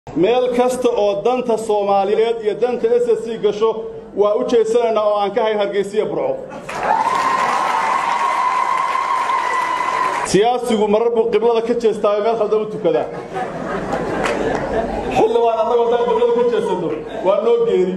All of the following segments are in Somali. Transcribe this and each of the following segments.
meel kasta oo danta soomaaliyeed iyo danta s s c gasho waa u jeedsanaynaa oo aan ka hayn hargaysiya burco siyaasigu marar buu qiblada ka jeestaayo meel khaldan u tukadaa xildhibaan annagoo haddaan qiblada ka jeesanno waa noo geeri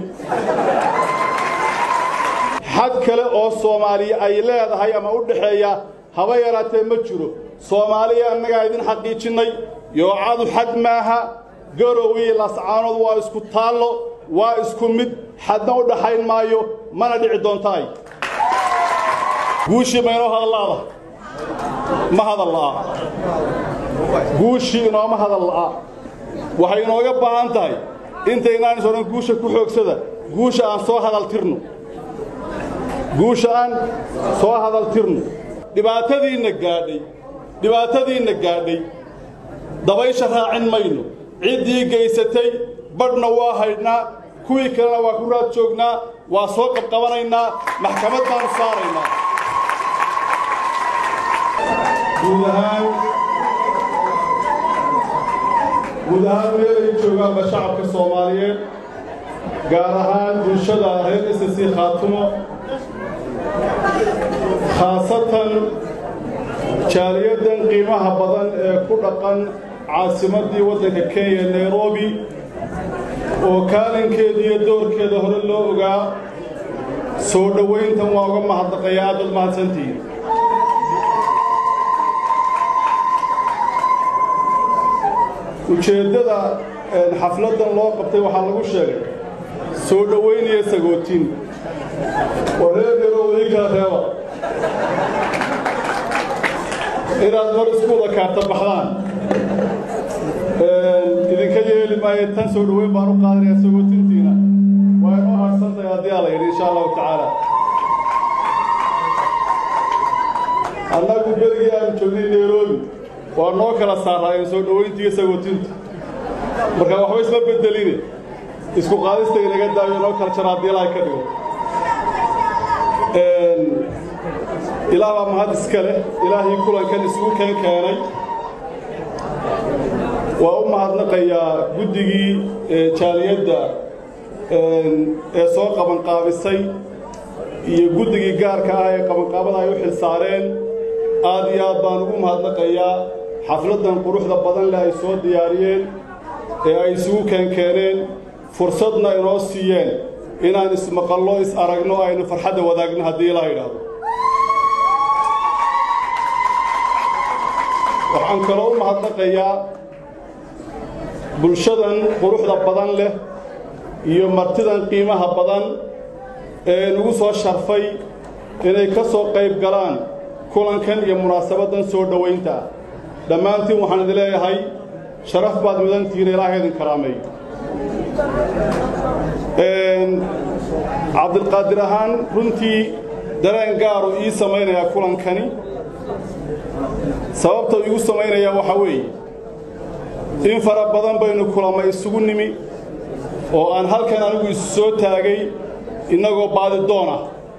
xad kale oo soomaaliya ay leedahay ama u dhaxeeya haba yaraatee ma jiro soomaaliya annagaa idin xaqiijinnay yoocadu xad maaha garowiyi lascaanood waa isku taallo waa isku mid xadna u dhaxayn maayo mana dhici doontaay guushii ma inoo hadalla'da ma hadal la'a guushii inooma hadal la'a waxay inooga baahan tahay intaynaan is odhan guusha ku xoogsada guusha aan soo hadal tirno guusha aan soo hadal tirno dhibaatadiinna gaadhay dhibaatadiinna gaadhay dabaysha raacin mayno ciddii gaysatay badhna waa haydhnaa kuwii kalena waa ku raad joognaa waa soo qabqabanaynaa maxkamad baanu saaraynaa guud ahaan guud ahaan meelay joogaanba shacabka soomaaliyeed gaar ahaan bulshada reer s c khaatumo khaasatan jaaliyaddan qiimaha badan ee ku dhaqan caasimaddii waddanka kenya nairobi oo kaalinkeeda iyo doorkeeda hore loo ogaa soo dhowayntan waa uga mahadnaqaya aad baad mahadsantihiin ujeeddada xafladdan loo qabtay waxaa lagu sheegay soo dhowaynaya sagootin oo reer yarow ii kala reeba inaad mar isku wada kaarta baxdaan idinka yeeli maayo tan soo dhoweyn baan u qaadanaya sagootintiina waa inoo harsantahay haddii aa la yidhi insha allahu tacaala annagu berigii aanu joognay nairobi waa noo kala saaraayeen soo dhowaynta iyo sagootinta marka waxba isma bedeline isku qaadista inaga daayo noo kala jara haddii ilahay ka dhigo ilaah baa mahad iska leh ilaahii kulankan isugu keen keenay waa u mahadnaqayaa guddigii jaaliyadda ee soo qabanqaabisay iyo guddigii gaarka ah ee qabanqaabada ay u xil saareen aad iyo aad baan ugu mahadnaqayaa xafladdan quruxda badan leh ay soo diyaariyeen ee ay isugu keenkeeneen fursadna inoo siiyeen inaan ismaqallo is aragno aynu farxadda wadaagno haddii ilaa yidhaahdo waxaan kaloo u mahadnaqayaa bulshadan quruxda badan leh iyo martidan qiimaha badan ee nagu soo sharfay inay ka soo qayb galaan kulankan iyo munaasabaddan soo dhowaynta ah dhammaantiin waxaan idin leeyahay sharaf baad mudantihiin ilaahay idin karaameeyo cabdilqaadir ahaan runtii dareen gaaru ii samaynayaa kulankani sababta igu samaynayaa waxaa weeye in fara badan baynu kulama isugu nimi oo aan halkan anigu isu soo taagay innagoo baadidoona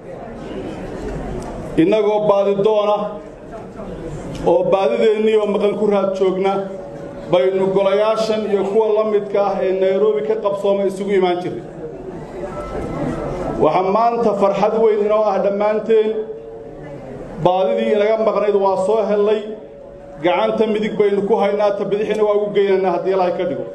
innagoo baadidoona oo baadideennii oo maqan ku raad joogna baynu golayaashan iyo kuwa la midka ah ee nairobi ka qabsooma isugu imaan jirray waxaa maanta farxad weyn inoo ah dhammaanteen baadidii inaga maqnayd waa soo hellay gacanta midig baynu ku haynaa ta bidixina waa ugu geynaynaa haddii ilaahay ka dhigo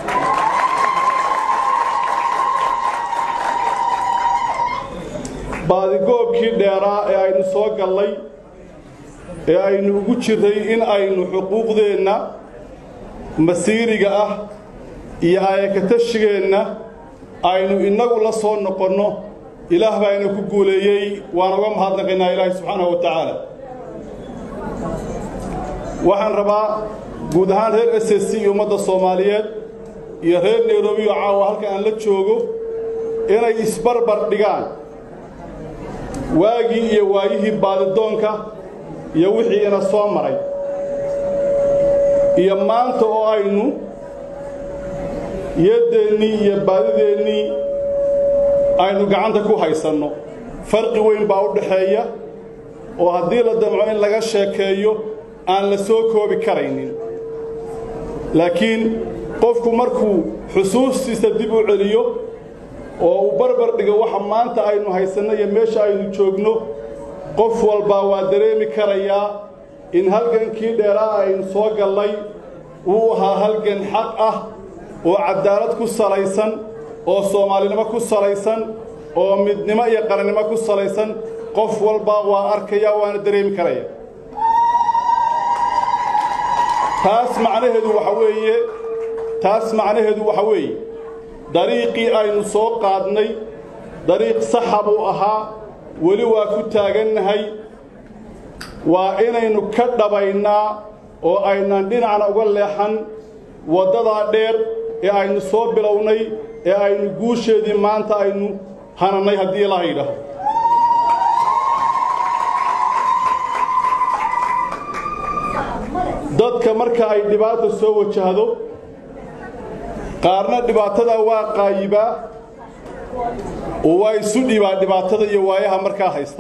baadigoobkii dheeraa ee aynu soo gallay ee aynu ugu jirray in aynu xuquuqdeenna masiiriga ah iyo ayakatashigeenna aynu innagu la soo noqonno ilaah baa ina ku guuleeyey waan uga mahadnaqaynaa ilaahay subxaanahu wa tacaala waxaan rabaa guud ahaan reer s s c iyo ummadda soomaaliyeed iyo reer nairobi oo caawa halka aan la joogo inay isbarbar dhigaan waagii iyo waayihii baadidoonka iyo wixii ina soo maray iyo maanta oo aynu yadeennii iyo baadideennii aynu gacanta ku haysanno farqi weyn baa u dhaxeeya oo haddii la damco in laga sheekeeyo aan la soo koobi karaynin laakiin qofku markuu xusuustiisa dib u celiyo oo uu barbar dhigo waxa maanta aynu haysanno iyo meesha aynu joogno qof walbaa waa dareemi karayaa in halgankii dheeraa aynu soo gallay uu ahaa halgan xaq ah oo cadaalad ku salaysan oo soomaalinimo ku salaysan oo midnimo iyo qarannimo ku salaysan qof walbaa waa arkaya waana dareemi karaya taas macnaheedu waxa weeye taas macnaheedu waxa weeye dariiqii aynu soo qaadnay dariiq saxa buu ahaa weli waa ku taagannahay waa inaynu ka dhabaynaa oo aynan dhinacna uga leexan waddadaa dheer ee aynu soo bilownay ee aynu guusheedii maanta aynu hanannay haddii ilaaha yidhaaho dadka marka ay dhibaata soo wajahdo qaarna dhibaatadaa waa qaayibaa oo waa isu dhibaa dhibaatada iyo waayaha markaa haysta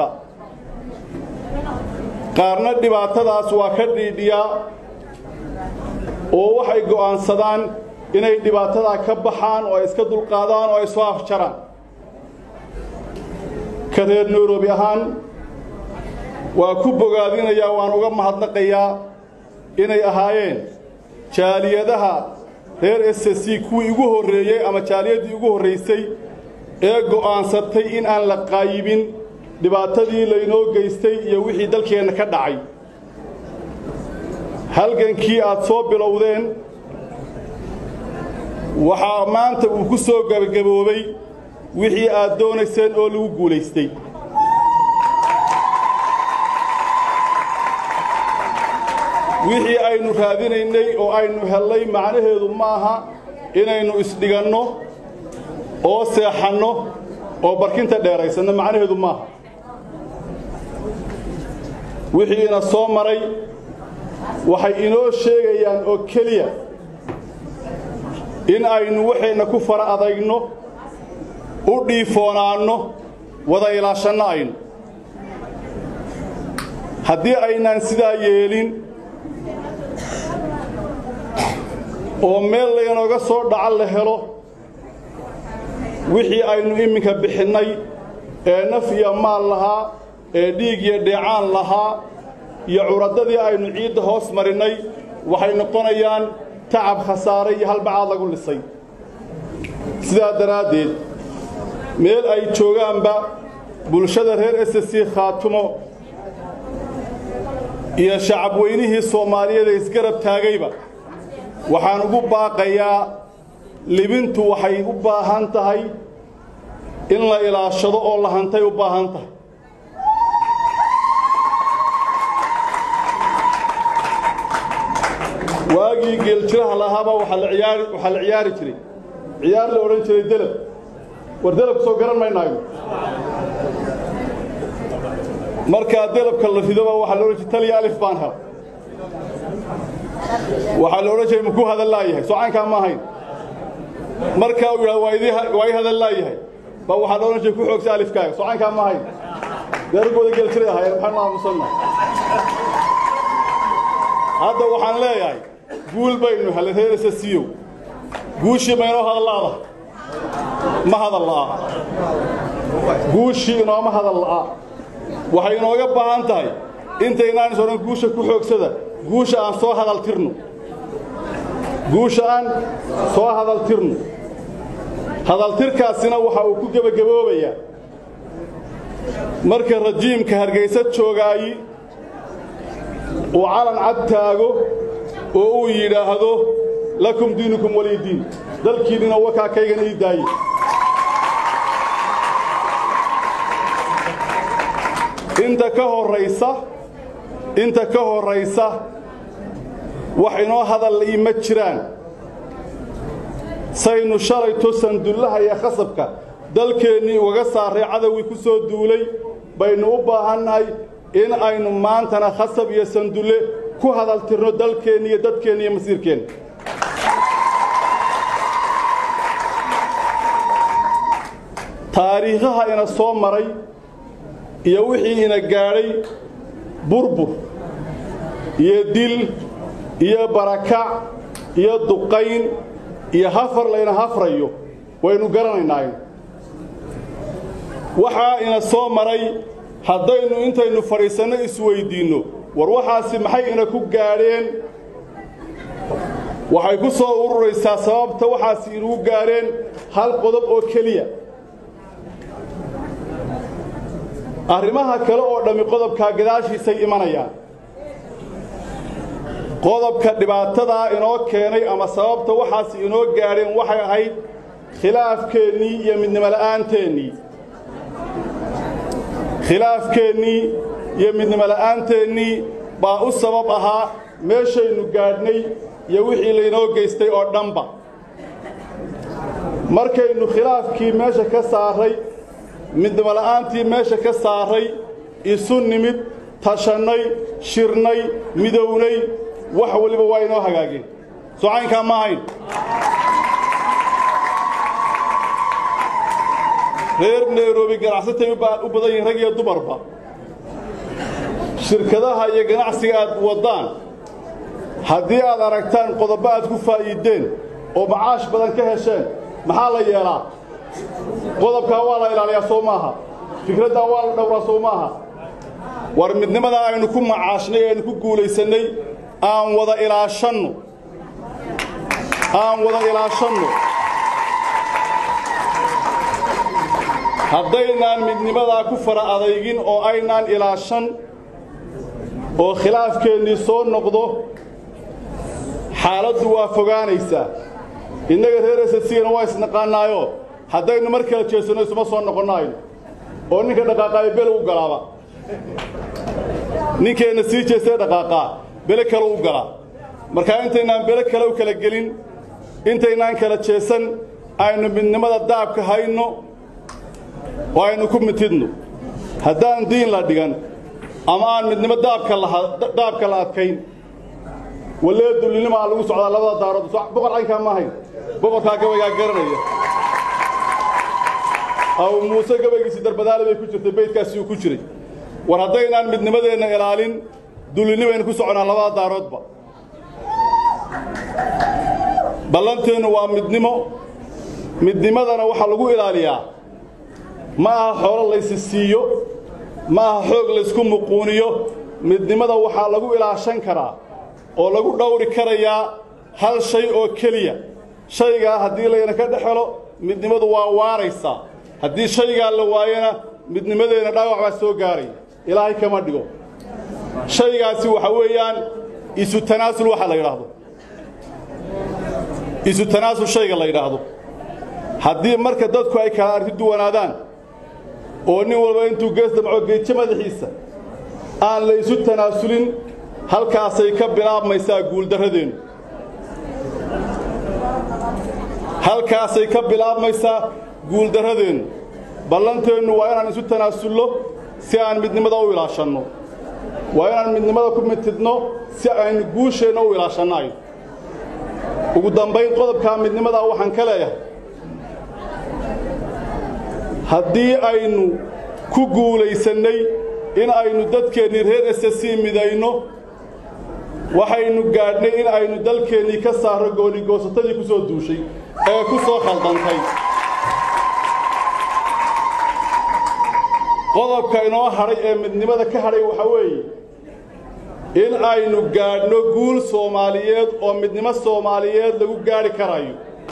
qaarna dhibaatadaas waa ka dhiidhiyaa oo waxay go'aansadaan inay dhibaatadaa ka baxaan oo ay iska dulqaadaan oo ay soo afjaraan ka reer nairobi ahaan waa ku bogaadinayaa waan uga mahadnaqayaa inay ahaayeen jaaliyadaha reer s c kuwii igu horreeyey ama jaaliyaddii igu horraysay ee go'aansatay in aan la qaayibin dhibaatadii laynoo geystay iyo wixii dalkeenna ka dhacay halgankii aad soo bilowdeen waxaa maanta uu ku soo gabagaboobay wixii aad doonayseen oo lagu guulaystay wixii aynu raadinaynay oo aynu hellay macnaheedu ma aha inaynu isdhiganno oo seexanno oo barkinta dheeraysanno macnaheedu maaha wixii ina soo maray waxay inoo sheegayaan oo keliya in aynu waxayna ku fara adayno u dhiifoonaanno wada ilaashanno aynu haddii aynaan sidaa yeelin oo meel laynooga soo dhaca la helo wixii aynu iminka bixinnay ee naf iyo maal lahaa ee dhiig iyo dheecaan lahaa iyo curaddadii aynu ciidda hoos marinnay waxay noqonayaan tacab khasaare iyo halbacaad lagu lisay sidaa daraaddeed meel ay joogaanba bulshada reer s c khaatumo iyo shacabweynihii soomaaliyeed ee isgarab taagayba waxaan ugu baaqayaa libintu waxay u baahan tahay in la ilaashado oo la hantay u baahan tahay waagii geeljiraha lahaaba waxaa la ciyaari waxaa la ciyaari jiray ciyaar la odhan jiray delab war delabka soo garan maynaayo markaa delabka la ridoba waxaa la odhan jiray taliya alif baan hel waxaa la odhan jiray makuu hadal laayahay socaankaa ma ahayn markaa uu yidhahdo waa idii waa ii hadal laayahay ba waxaa la odhan jiray ku xoogsa alifkaaga socaankaa ma ahayn deeragooda geeljiray ahaayeen maxaynu aamusannahay hadda waxaan leeyahay guul baynu hellay reerasa siiyow guushii maynoo hadalla'da ma hadal la'a guushii inooma hadal la'a waxay inooga baahan tahay intaynaan is odhan guusha ku xoogsada guusha aan soo hadal tirno guusha aan soo hadal tirno hadaltirkaasina waxa uu ku gebagaboobayaa marka rajiimka hargaysa joogaayi uu calan cad taago oo uu yidhaahdo lakum diinukum waliy diin dalkiinnina wakaa kaygan ii daaye inta ka horraysa inta ka horraysa wax inoo hadal iima jiraan saynu shalayto sandullaha iyo khasabka dalkeennii ugaga saarray cadowgii ku soo duulay baynu u baahannahay in aynu maantana khasab iyo sandulle ku hadal tirno dalkeenna iyo dadkeenna iyo masiirkeenna taariikhaha ina soo maray iyo wixii ina gaadhay burbur iyo dil iyo barakac iyo duqayn iyo hafar layna hafrayo waynu garanaynaa waxaa ina soo maray haddaynu intaynu fadhiisanno isweyddiinno war waxaasi maxay ina ku gaadheen waxay ku soo ururaysaa sababta waxaasi inugu gaadheen hal qodob oo keliya arrimaha kale oo dhammi qodobkaa gadaashiisay imanayaan qodobka dhibaatadaa inoo keenay ama sababta waxaasi inoo gaadheen waxay ahayd khilaafkeennii iyo midnimola'aanteennii khilaafkeennii iyo midnimola'aanteennii baa u sabab ahaa meeshaynu gaadhnay iyo wixii laynoo geystay oo dhanba markaynu khilaafkii meesha ka saarray midnimola'aantii meesha ka saarray isu nimid tashannay shirnay midownay wax weliba waa inoo hagaageen socaynkaa ma ahayn reer nairobi ganacsatay u badan yihiin rag iyo dumarba shirkadaha iyo ganacsiga aad waddaan haddii aad aragtaan qodobo aad ku faa'iiddeen oo macaash badan ka hesheen maxaa la yeelaa qodobkaa waa la ilaaliyaa soo maaha fikraddaa waa la dhowraa soo maaha war midnimadaa aynu ku macaashnay aynu ku guulaysannay aan wada ilaashanno aan wada ilaashanno haddaynaan midnimadaa ku fara adaygin oo aynaan ilaashan oo khilaafkeennii soo noqdo xaaladdu waa fogaanaysaa innaga reer esasigana waa isnaqaannaayo haddaynu mar kala jeesanno isuma soo noqonnayno oo ninka dhaqaaqaayo bele u galaaba ninkeenna sii jeestee dhaqaaqaa bele kale u galaa markaa intaynaan bele kale u kala gelin intaynaan kala jeesan aynu midnimada daabka hayno oo aynu ku mitidno haddaan diin la dhigan ama aan midnimo daabka la adkayn wallee dullinimo aan lagu socdaa labada daarood boqor caynkaa ma ahayn boqorkaa gabaygaa garanaya aw muuse gabaygiisii darbadaale bay ku jirtay beydkaasi uu ku jiray war haddaynaan midnimadeenna ilaalin dullinnimaynu ku soconaa labada daaroodba ballanteennu waa midnimo midnimadana waxaa lagu ilaaliyaa ma aha xoolo laysi siiyo ma aha xoog laysku muquuniyo midnimada waxaa lagu ilaashan karaa oo lagu dhowri karayaa hal shay oo keliya shaygaa haddii layna ka dhex helo midnimadu waa waaraysaa haddii shaygaa la waayana midnimadeenna dhaawac baa soo gaaraya ilaahay kama dhigo shaygaasi waxa weeyaan isu tanaasul waxa la yidhaahdo isu tanaasul shayga la yidhaahdo haddii marka dadku ay kala arki duwanaadaan oo nin walba intuu gees damco geejo madaxiisa aan la isu tanaasulin halkaasay ka bilaabmaysaa guuldarradeennu halkaasay ka bilaabmaysaa guuldarradeennu ballanteennu waa inaan isu tanaasulno si aan midnimada u ilaashanno waa inaan midnimada ku mitidno si aynu guusheenna u ilaashannayo ugu dambayn qodobkaa midnimadaa waxaan ka leeyahay haddii aynu ku guulaysannay in aynu dadkeennii reer esasi midayno waxaynu gaadhnay in aynu dalkeennii ka saarro goonigoosatadii ku soo duushay ee ku soo khaldantay qodobka inoo hadhay ee midnimada ka hadhay waxaa weeye in aynu gaadhno guul soomaaliyeed oo midnimo soomaaliyeed lagu gaadhi karayo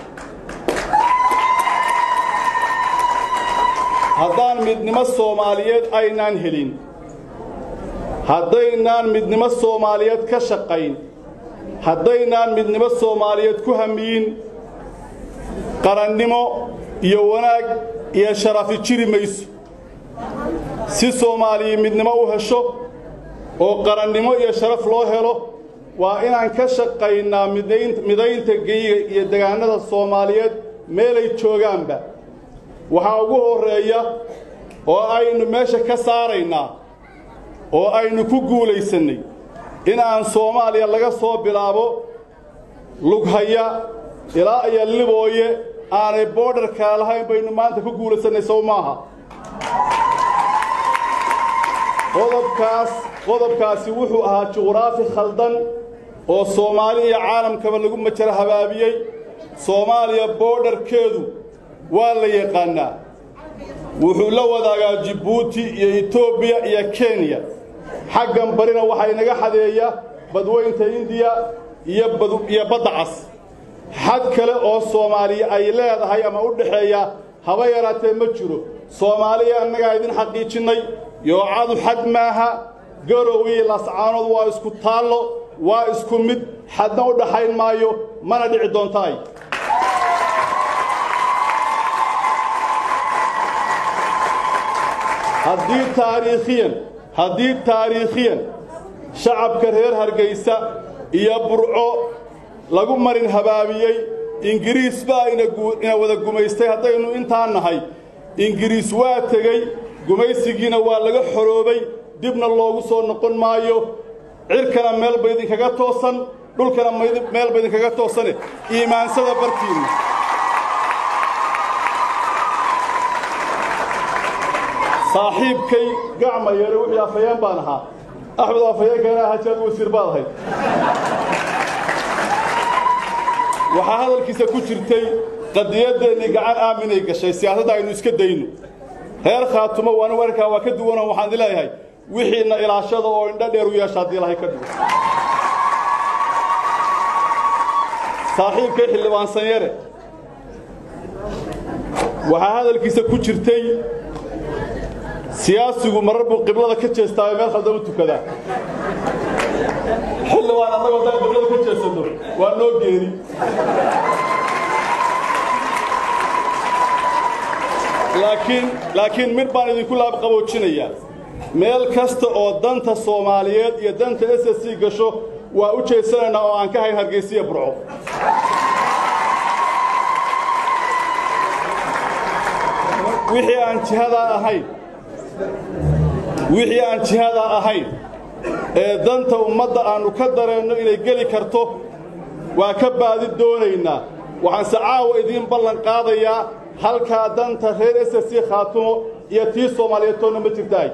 haddaan midnimo soomaaliyeed aynaan helin haddaynaan midnimo soomaaliyeed ka shaqayn haddaynaan midnimo soomaaliyeed ku hamiyin qarannimo iyo wanaag iyo sharafi jiri mayso si soomaaliya midnimo u hesho oo qarannimo iyo sharaf loo helo waa inaan ka shaqaynaa midaynta geyiga iyo degaannada soomaaliyeed meelay joogaanba waxaa ugu horreeya oo aynu meesha ka saaraynaa oo aynu ku guulaysannay in aan soomaaliya laga soo bilaabo lughaya ilaa iyo libooye aanay boodharkaa lahayn baynu maanta ku guulaysannay sow maaha qodobkaas qodobkaasi wuxuu ahaa juqraafi khaldan oo soomaali iyo caalamkaba lagu majara habaabiyey soomaaliya boodharkeedu waa la yaqaannaa wuxuu la wadaagaa jibbuuti iyo etoobiya iyo kenya xaggan barina waxaa inaga xadeeya badweynta indiya iyo badda cas xad kale oo soomaaliya ay leedahay ama u dhexeeya haba yaraatee ma jiro soomaaliya annagaa idin xaqiijinnay yoocadu xad maaha garow iyo lascaanood waa isku taallo waa isku mid xadna u dhaxayn maayo mana dhici doontaay haddii taariikhiyan haddii taariikhiyan shacabka reer hargaysa iyo burco lagu marin habaabiyey ingiriis baa ina wada gumaystay haddaynu intaa nahay ingiriis waa tegey gumaysigiina waa laga xoroobay dibna loogu soo noqon maayo cirkana meel ba idinkaga toosan dhulkana meel ba idinkaga toosane iimaansada barkiinna saaxiibkay gacma yeere wixii afhayeen baan ahaa axmed afhayeenkeena hajaad wasiir baad ahayd waxaa hadalkiisa ku jirtay qadiyadeennii gacan aaminay gashay siyaasadda aynu iska dayno reer khaatumo waana warkaa waa ka duwanoo waxaan idin leeyahay wixiinna ilaashada oo indho dheer u yeesha haddii ilahay ka dhigo saaxiibkay xildhibaan sanyare waxaa hadalkiisa ku jirtay siyaasigu marar buu qiblada ka jeestaayo meel khaldan u tukadaa xildhibaan annagoo haddaan qiblada ka jeesanno waa noo geeri laakiin laakiin mid baan idinku laabqaboojinayaa meel kasta oo danta soomaaliyeed iyo danta s s c gasho waa u jeesanaynaa oo aan ka hayn hargaysiya burco wixii aan jihadaa ahayn wixii aan jihadaa ahayn ee danta ummadda aannu ka dareenno inay geli karto waa ka baadi doonaynaa waxaanse caawa idiin ballan qaadayaa halkaa danta reer s s c khaatumo iyo tii soomaaliyeed toonna ma jirtaay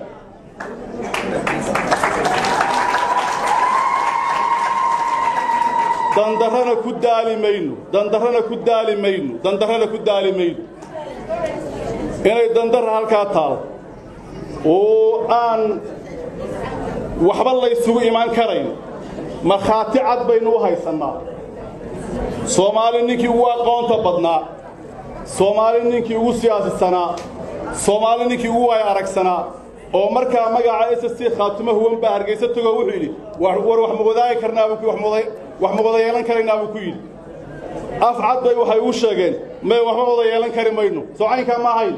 dandarrana ku daali mayno dandarrana ku daali mayno dandarrana ku daali mayno inay dandarra halkaa taal oo aan waxba laysugu imaan karayn markhaati cad baynu u haysannaa soomaali ninkii ugu aqoonta badnaa soomaali ninkii ugu siyaasisanaa soomaali ninkii ugu waaya aragsanaa oo markaa magaca s s c khaatumo huwan baa hargaysa togoo wuxuu yidhi war wax ma wadaagi karnaabuu wax ma wada yeelan karaynaa buu ku yidhi af cad bay waxay uu sheegeen may waxba wada yeelan kari mayno soo caynkaa ma ahayn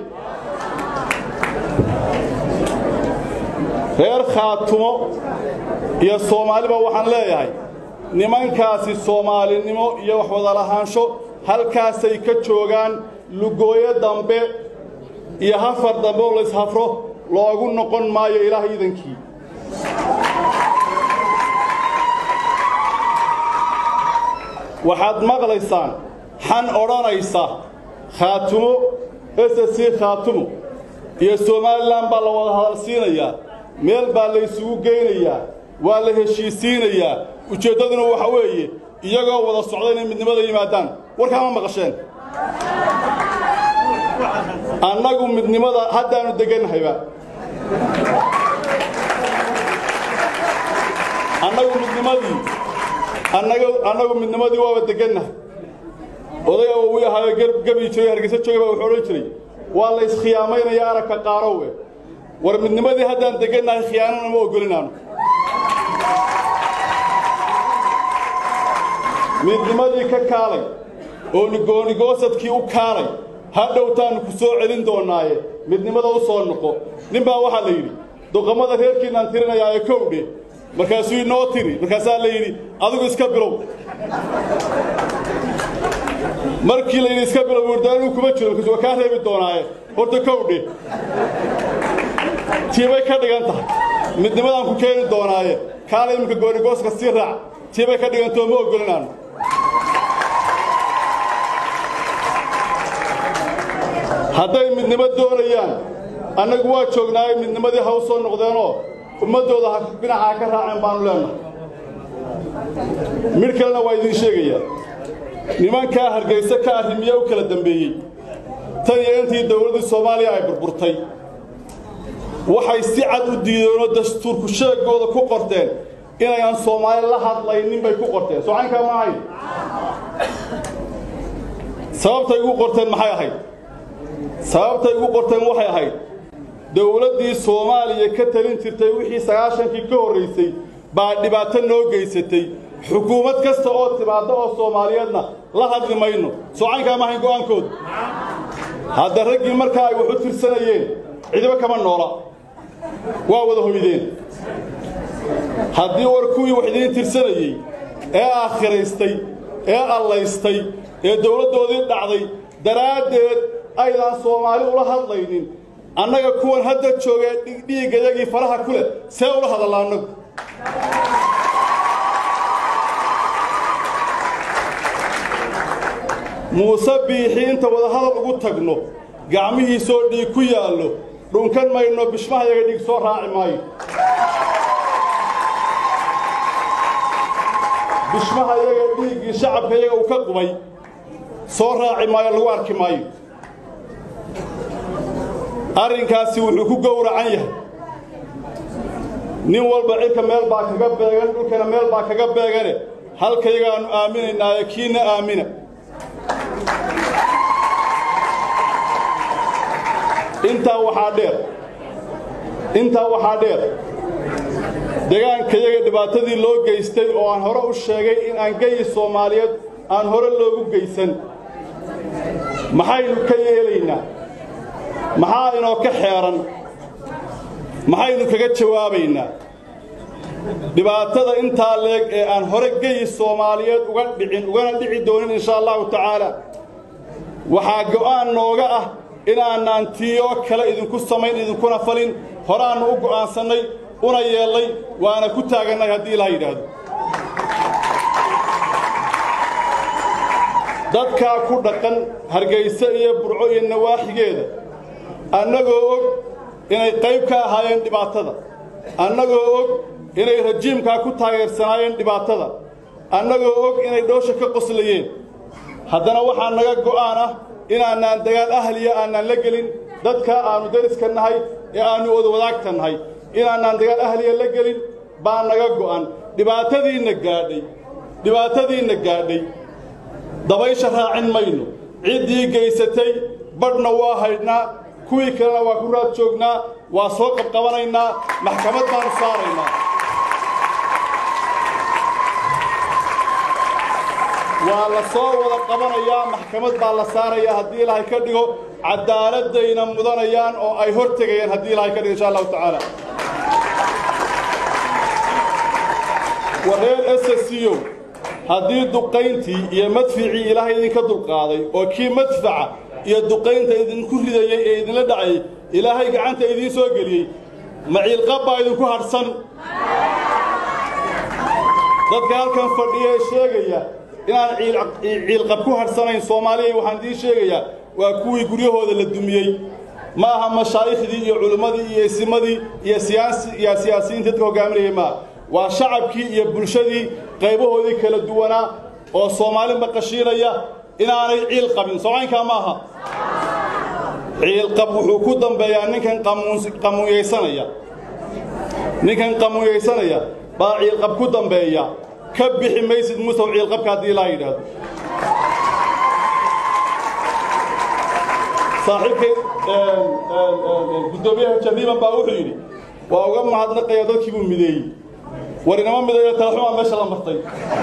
reer khaatumo iyo soomaaliba waxaan leeyahay nimankaasi soomaalinimo iyo wax wada lahaansho halkaasay ka joogaan lugooyo dambe iyo hafar dambe oo layshafro loogu noqon maayo ilaah iidankii waxaad maqlaysaan xan odhanaysa khaatumo s s c khaatumo iyo somalilan baa la wada hadalsiinayaa meel baa laysugu geynayaa waa la heshiisiinayaa ujeeddaduna waxa weeye iyagoo wada socda inay midnimada yimaadaan warkaa ma maqasheen annagu midnimada haddaannu degannahayba annagu midnimadii annagu midnimadii waaba degannahay odaga uu ahaayo gabi jiray hargeysa joogay baa wuxuu odhan jiray waa la iskhiyaamaynaya aragka qaarowwe war midnimadii haddaan degannahay khiyaanana ma ogolinaanu midnimadii ka kaalay oo nigoonigoosadkii u kaalay hadhowtaannu ku soo celin doonnaaye midnimada u soo noqo nin baa waxaa la yidhi duqammada reerkiinaan tirinayaa ee kowdhe markaasuu inoo tiri markaasaa la yidhi adigu iska bilow markii la yidhi iska bilow wurdaanuu kuma jiro markaas waa kaa reebi doonaaye horta kowdhe tiibay ka dhigan tahay midnimadaan ku keeni doonaaye kaala iminka goonigooska sii raac tiibay ka dhigantoo ma ogolinaanu hadday midnimo doonayaan annagu waa joognaaye midnimadii ha u soo noqdeenoo ummaddooda ha dhinacaa ka raaceen baannu leennahay midh kalena waa idiin sheegayaa nimankaa hargayse ka arrimiye u kala dambeeyey tan iyo intii dowladdii soomaaliya ay burburtay waxay si cad u diideenoo dastuurku sheegooda ku qorteen inaynan soomaali la hadlaynin bay ku qorteen socaynkaa ma ahayd sababtay ugu qorteen maxay ahayd sababtay ugu qorteen waxay ahayd dowladdii soomaaliya ka talin jirtay wixii sagaashankii ka horraysay baa dhibaato noo geysatay xukuumad kasta oo timaadda oo soomaaliyeedna la hadli mayno socaynkaa ma ahayn go'aankooda hadda raggii markaa ay wax u tirsanayeen cidiba kama noola waa wada hoydeen haddii war kuwii wax idiin tirsanayey ee aakhiraystay ee allaystay ee dowladdoodii dhacday daraaddeed aydaan soomaali ula hadlaynin annaga kuwan hadda joogee dhiiggayagii faraha ku leh see ula hadalla annagu muuse biixi inta wadahadal ugu tagno gacmihiisoo dhiig ku yaallo dhunkan mayno bishmahayaga dhiig soo raaci maayo bishmahayaga dhiiggii shacabkayaga uu ka qubay soo raaci maayo lagu arki maayo arrinkaasi wuxuu ku gowracan yahay nin walba cidka meel baa kaga beegan dhulkana meel baa kaga beegane halkayagaannu aaminaynaaye kiina aamina intaa waxaa dheer intaa waxaa dheer degaankayaga dhibaatadii loo geystay oo aan hore u sheegay in aan geyi soomaaliyeed aan hore loogu geysan maxaynu ka yeelaynaa maxaa inoo ka xeeran maxaynu kaga jawaabaynaa dhibaatada intaa leeg ee aan hore geyi soomaaliyeed uga dhicin ugana dhici doonin inshaa allahu tacaala waxaa go'aan nooga ah inaanaan tiiyoo kale idinku samayn idinkuna falin horaannu u go'aansannay una yeellay waana ku taagannay haddii ilaha yidhaahdo dadkaa ku dhaqan hargayse iyo burco iyo nawaaxigeeda annagoo og inay qayb ka ahaayeen dhibaatada annagoo og inay rajiimkaa ku taageersanaayeen dhibaatada annagoo og inay dhoosha ka qoslayeen haddana waxaa naga go'aan ah inaanaan dagaal ahliya aanaan la gelin dadka aannu dariska nahay ee aannu odawadaagta nahay inaanaan dagaal ahliya la gelin baa naga go'an dhibaatadiinna gaadhay dhibaatadiinna gaadhay dabaysha raacin mayno ciddii gaysatay badhna waa haydhnaa kuwii kalena waa ku raad joognaa waa soo qabqabanaynaa maxkamad baannu saaraynaa waa la soo wada qabanayaa maxkamad baa la saarayaa haddii ilaahay ka dhigo cadaaladayna mudanayaan oo ay hor tegayaan haddii ilahay ka dhigo insha allahu tacaala wareer ssco haddii duqayntii iyo madficii ilaahay idinka dulqaaday oo kii madfaca iyo duqaynta idinku ridayey ee idinla dhacayay ilaahay gacanta idiin soo geliyey maciilqab baa idinku hadhsan dadka halkan fadhiya ee sheegaya inaan ciilqab ku hadhsanayn soomaaliya waxaan idiin sheegayaa waa kuwii guryahooda la dumiyey ma aha mashaaikhdii iyo culimmadii iyo isimadii iyo iyo siyaasiyiinta dadka hogaaminayay maaha waa shacabkii iyo bulshadii qaybahoodii kala duwanaa oo soomaali maqashiinaya inaanay ciil qabin soocaynkaa ma aha ciilqab wuxuu ku dambeeyaa ninkan qamuunyaysanaya ninkan qamuunyaysanaya baa ciilqab ku dambeeya ka bixi maysid musaw ciilqabka haddii ilaa yidhaahdo saaxiibkay guddoomiyaha jariiban baa wuxuu yidhi waa uga mahadnaqaya dadkii buu mideeyey war inama midayo talaxumaa meesha la martay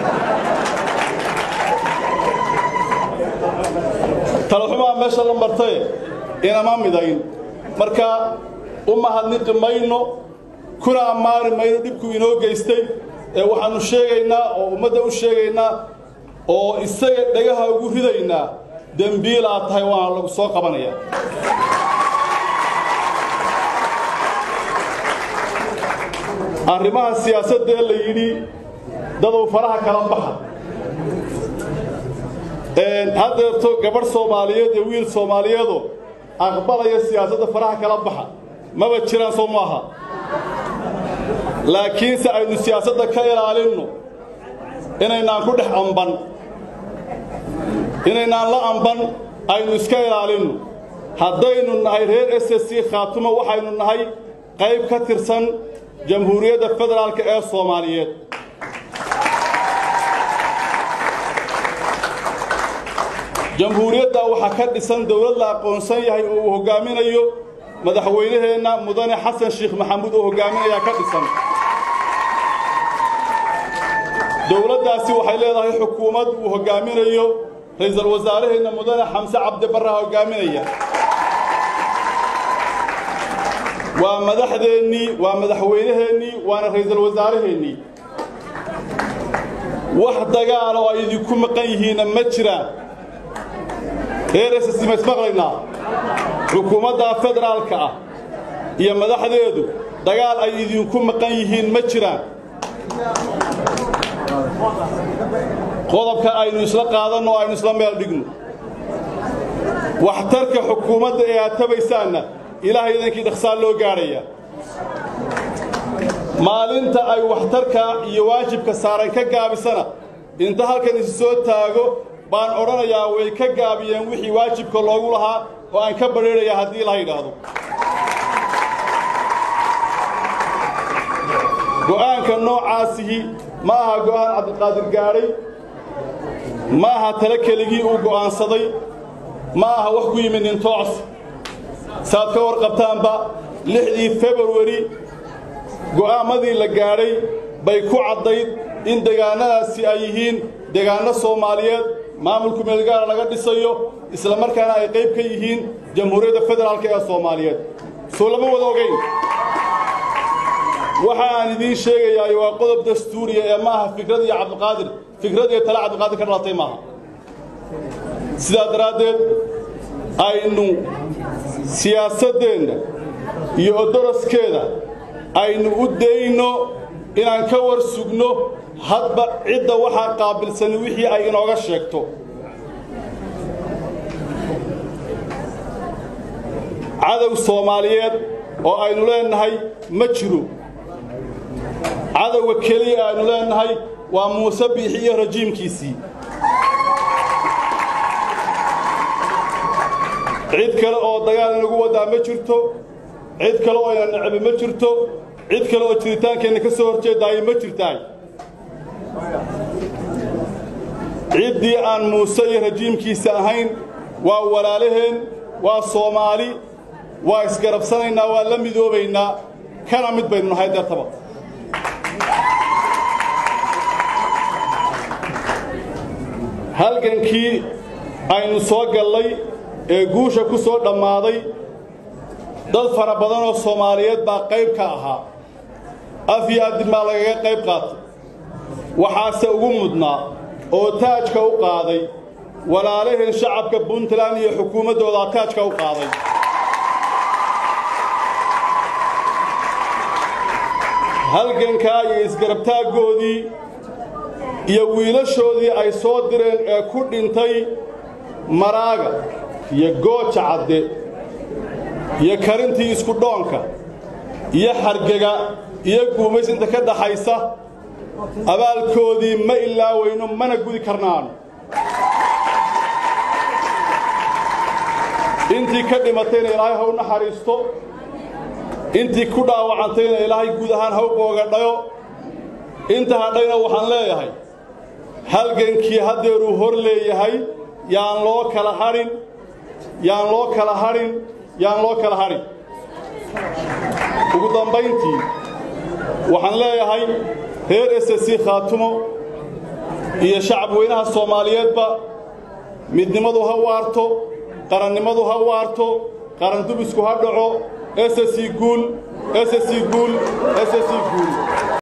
talaxumaa meesha la martaye inama midayn marka u mahadniqi mayno kuna ammaani mayno dhibkuu inoo geystay ee waxaannu sheegaynaa oo ummadda u sheegaynaa oo isaga dhagaha ugu ridaynaa dembiilaa tahay waana lagu soo qabanayaa arrimaha siyaasaddaee la yidhi dadow faraha kala baxa haddeerto gabadh soomaaliyeed iyo wiil soomaaliyeedoo aqbalaya siyaasadda faraha kala baxa maba jiraan soo maaha laakiinse aynu siyaasadda ka ilaalinno inaynaan ku dhex amban inaynaan la amban aynu iska ilaalinno haddaynu nahay reer s s c khaatumo waxaynu nahay qayb ka tirsan jamhuuriyadda federaalka ee soomaaliyeed jamhuuriyadda waxaa ka dhisan dowlad la aqoonsan yahay oo uu hoggaaminayo madaxweynaheenna mudane xasan sheekh maxamuud oo hoggaaminayaa ka dhisan dowladdaasi waxay leedahay xukuumad uu hoggaaminayo ra'iisul wasaaraheenna mudane xamse cabdibarra hoggaaminaya waa madaxdeennii waa madaxweynaheennii waana ra'iisul wasaaraheennii wax dagaala oo ay idinku maqan yihiinna ma jiraan reer ss ma ismaqlaynaa xukuumadda federaalka ah iyo madaxdeedu dagaal ay idinku maqan yihiin ma jiraan qodobka aynu isla qaadanno o aynu isla meel dhigno waxtarka xukuumadda ee aad tabaysaanna ilaahay idankii dhaqsaan loo gaadhaya maalinta ay waxtarka iyo waajibka saaran ka gaabisana inta halkan isu soo taago baan odhanayaa way ka gaabiyeen wixii waajibka loogu lahaa oo aan ka badheedhaya haddii la yidhaahdo go'aanka noocaasihi ma aha go'aan cabdiqaadir gaadhay ma aha tale keligii uu go'aansaday ma aha wax ku yimid nintoocs saaad ka warqabtaanba lixdii februari go'aammadii la gaadhay bay ku caddayd in degaannadaasi ay yihiin degaanno soomaaliyeed maamulku meelgaara laga dhisayo isla markaana ay qayb ka yihiin jamhuuriyadda federaalka ee soomaaliyeed soo lama wada ogayn waxa aan idiin sheegayaay waa qodob dastuuriya ee ma aha fikrad iyo cabdiqaadir fikrad iyo tale cabdiqaadir ka dhalatay maaha sidaa daraaddeed aynu siyaasaddeenna iyo odoroskeeda aynu u dayno inaan ka war sugno hadba cidda waxaa qaabilsani wixii ay inooga sheegto cadow soomaaliyeed oo aynu leennahay ma jiro cadowga keliya aynu leennahay waa muuse biixi iyo rajiimkiisii cid kale oo dagaal inagu waddaa ma jirto cid kale oo ina necbi ma jirto cid kale oo jiritaankeenna ka soo horjeedaayo ma jirtaay ciddii aan muuse iyo rajiimkiisa ahayn waa walaalaheen waa soomaali waa isgarabsanaynaa waa la midoobaynaa kana mid baynu nahay deertaba halgankii aynu soo gallay ee guusha ku soo dhammaaday dad fara badan oo soomaaliyeed baa qayb ka ahaa af iyo adin baa lagaga qayb qaatay waxaase ugu mudnaa oo taajka u qaaday walaalaheen shacabka puntland iyo xukuumaddoodaa taajka u qaaday halgankaa iyo isgarabtaaggoodii iyo wiilashoodii ay soo direen ee ku dhintay maraaga iyo gooja cadde iyo karintii isku dhoonka iyo xargega iyo guumaysinta ka dhaxaysa abaalkoodii ma ilaawayno mana gudi karnaano intii ka dhimatayna ilaahay ha u naxariisto intii ku dhaawacantayna ilaahay guud ahaan ha u boogadhayo inta hadhayna waxaan leeyahay halgankii haddeeruu hor leeyahay yaan loo kala hadhin yaan loo kala hadhin yaan loo kala hadhin ugu dambayntii waxaan leeyahay reer s c khaatumo iyo shacab weynaha soomaaliyeedba midnimadu ha waarto qarannimadu ha waarto qarandubisku ha dhaco ss guul ss guul ss guul